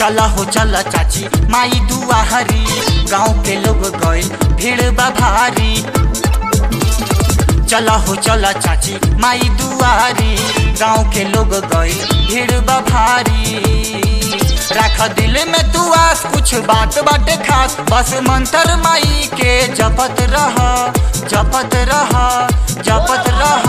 चला हो चला चाची माई दुआहरी गाँव के लोग गइल भीड़ बा भारी चला हो चला चाची माई दुआरी गाँव के लोग गइल भीड़ बा भारी रख दिल में तू आस कुछ बात बाटे खास बस मंत्र माई के जपत रह जपत रह जपत रह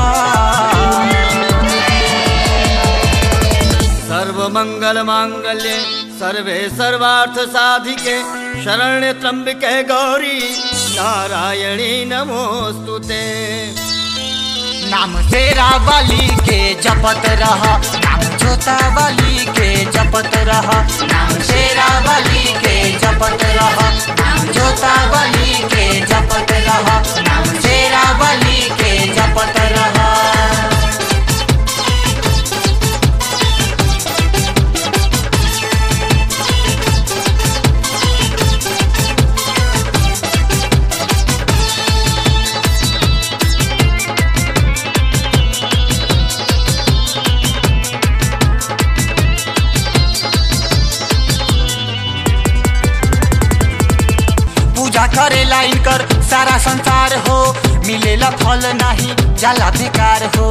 सर्वमंगल मांगल्ये सर्वे सर्वार्थ साधिके शरण्य त्र्यंबिके गौरी नारायणी नमोस्तुते नाम तेरा वाली के जपत रह नाम जोता वाली के जपत रह नाम तेरा वाली के जपत रह नाम जोता वाली के जपत रह नाम तेरा वाली के जपत रह पूजा करेला इनकर सारा संसार हो मिलेला फल नहीं जाला बेकार हो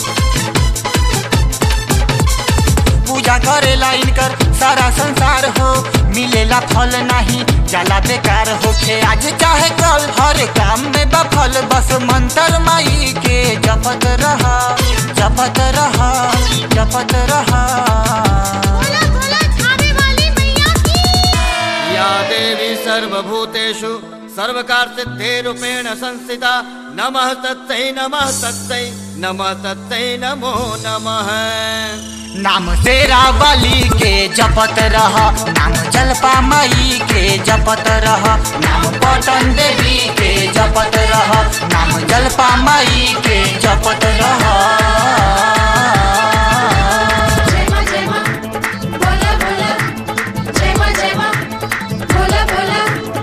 पूजा करेला इनकर सारा संसार हो मिलेला फल नहीं जाला बेकार होखे आज चाहे कल हर काम में बफल बस मंत्र माई के जपत रहा जपत रहा जपत रहा बोला बोला खावे वाली मैया की या देवी सर्वभूतेषु सर्वकारसिद्धे रूपेण संस्थिता नमः तत्तै नमः तत्तै नमः तत्तै नमो नमः नाम तेरा वाली के जपत रह नाम जलपा माई के जपत रह नाम पटन देवी के जपत रह नाम जलपा माई के जपत रह जय मां जय मां बोला बोला जय मां जय मां बोला बोला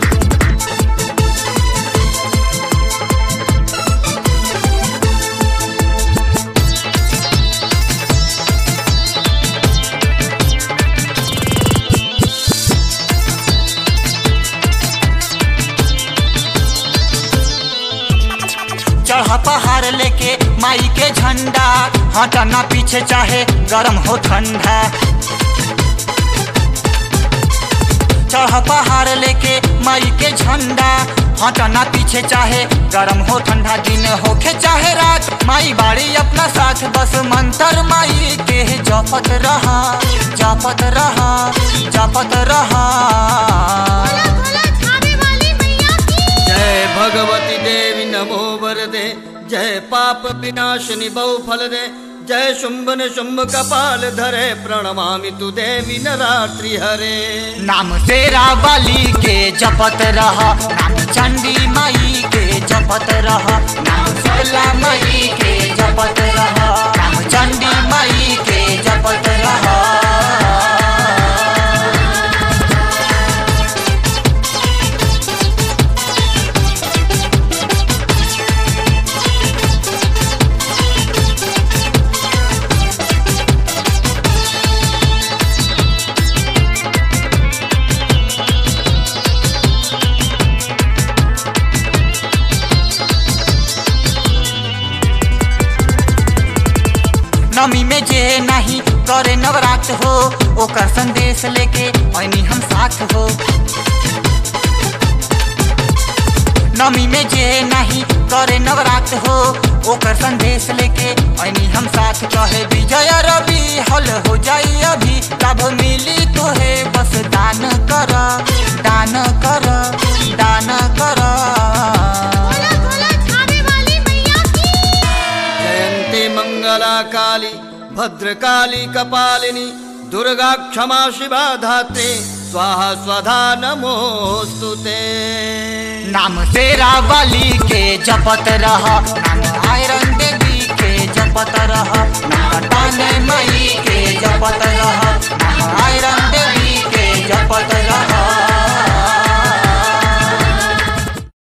चढ़ पहाड़ लेके माई के झंडा हटना पीछे चाहे गरम हो ठंडा चढ़ पहाड़ लेके माई के झंडा हटना पीछे चाहे गरम हो ठंडा दिन होखे चाहे रात माई बाड़ी अपना साथ बस मंत्र माई के जपत रहा जपत रहा जपत रहा बोला बोला खावे वाली मैया की जय भगवती देवी नमो वरदे जय पाप विनाशिनी बहु फल दे जय शुंभ न शुंभ कपाल धरे प्रणमामि तु देवी नरात्रि हरे नाम तेरा वाली के जपत रह नाम चंडी माई के जपत रह नाम शीतला माई के जपत रह नाम चंडी माई के जपत रह नमी में जे नहीं करे नवरात हो ओकर संदेश लेके ऐनी हम साथ हो नमी में जे नहीं करे नवरात हो ओकर संदेश लेके ऐनी हम साथ कहे विजय रवि हल हो जाई अभी लाभ मिली तोहे बस दान कर दान कर दान कर बोला बोला खावे वाली मैया की जयन्ती मंगला काली भद्रकाली कपालिनी दुर्गा क्षमा शिवा धात्रे स्वाहा स्वधा नमोस्तुते नाम तेरा वाली के जपत रह नाम आयरन